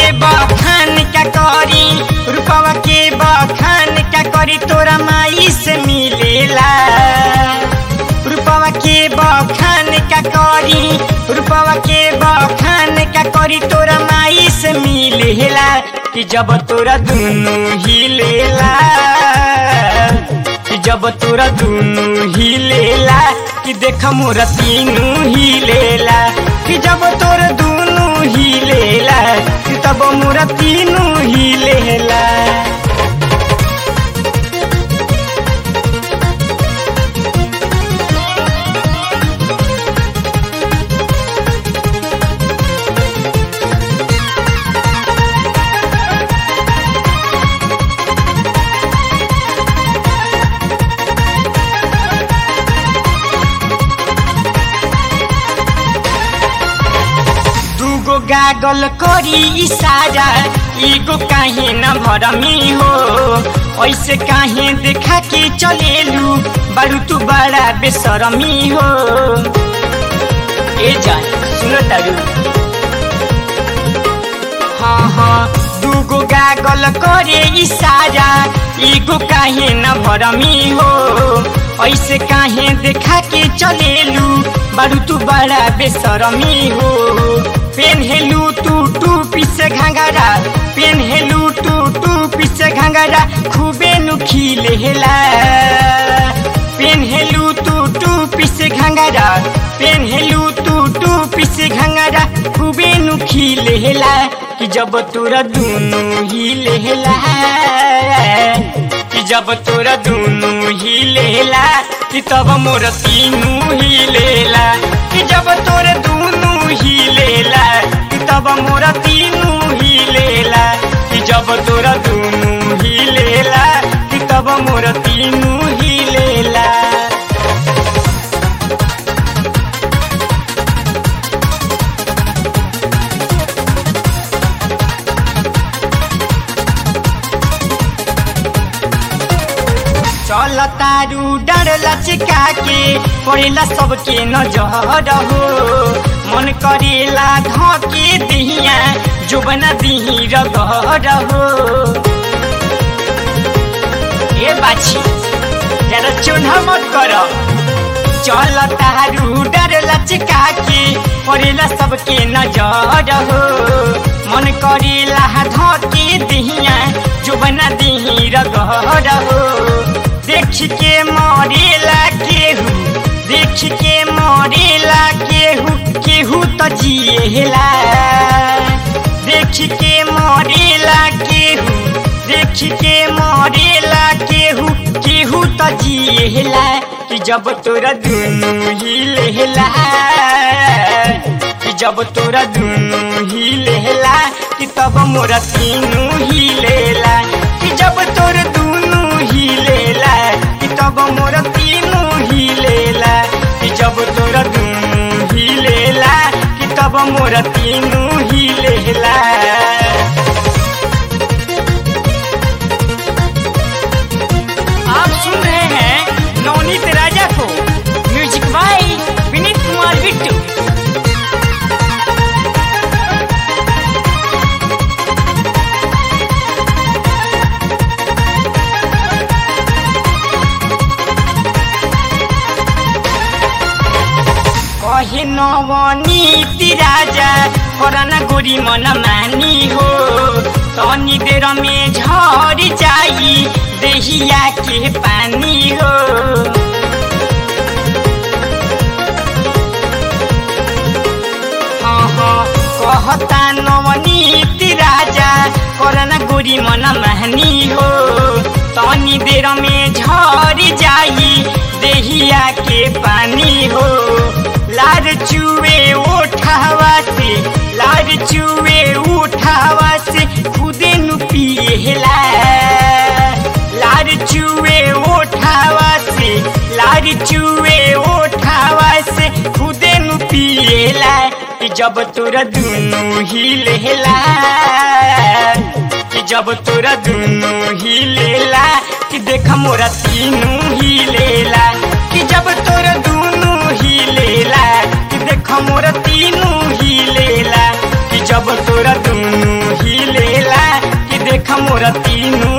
बखान का करी रूपवा के बखान का करी तोरा माई से मिलेला रूपवा के बखान का करी रूपवा के बखान का करी तोरा माई से मिलेला कि जब तोरा दुनु हिलेला कि जब तोरा दुनु हिलेला कि देख मोरा तीनू हिलेला कि जब तोरा दुनु हिलेला कि तब मोरा तीनू हिलेला दूगो गागल करी इशारा एगो काहे न भरमी हो ऐसे काहे देखा के चलेलू बारू तू बड़ा बेसरमी हो ए जान सुनो तारू हाँ हाँ दूगो गागल करे इशारा एगो काहे न भरमी हो ऐसे काहे देखा के चलेलू बारू तू बड़ा बेसरमी हो पेन्हेलू तू टू पीछे घाघरा पेन्हेलू टू टू पीछे घाघरा खूबे नुखिले हेला पेन्हेलू तू टू पीछे घाघरा पेन्हेलू तू टू पीछे घाघरा खूबे नुखिले हेला कि जब तोरा दुनु ही लेला कि जब तोरा दुनु ही लेला कि तब मोर तीनू ही लेला कि जब तोरा दुनु ही लेला कि तब मोर तीनू ही लेला कि जब तोरा दुनु ही लेला कि तब मोर तीनू ही लेला चल तारू डर लचका के पड़ेला सबके नजर हो मन करेला धके दिहिया जुबना दिही रगड़ हो ए बाछी जरा चुन्हा मत कर चल तारू डर लचका के पड़ेला सबके नजर हो मन करेला धके दिहिया जुबना दिही रगड़ हो देख के मरेला केहू देख के मरेला केहू केहू तो जिएला देख के मरेला केहू देख के मरेला केहू केहू तो जिएला कि जब तोरा दुनु ही लेला कि जब तोरा दुनु ही लेला कि तब मोरा तीनू ही लेला कि जब तोरा दुनु ही लेला कि तब मोरा तीनू ही लेला कि जब तोरा दुनु ही लेला कि तब मोरा तीनू ही लेला आप सुन रहे हैं नवनीत राजा को म्यूजिक बाई विनीत कुमार बिट्टू कहे नवनीति राजा करना गोरी मन मानी हो तनी देर में झर जाई देहिया के पानी हो हाँ हाँ कहता नवनीति राजा करना गोरी मन मानी हो तनी देर में झर जाई देहिया के पानी हो लार चुए उठावा से लार चुए उठावा से खुदे नु पिएला लार चुए उठावा से लार चुए उठावा से खुदे नु पिएला कि जब तोरा दुनु ही लेला कि जब तोरा दुनु ही लेला कि देख मोरा तीनू ही लेला कि जब तोरा दुनु ही लेला कि देख मोरा तीनू ही लेला कि जब तोरा दुनु ही मोर तीनू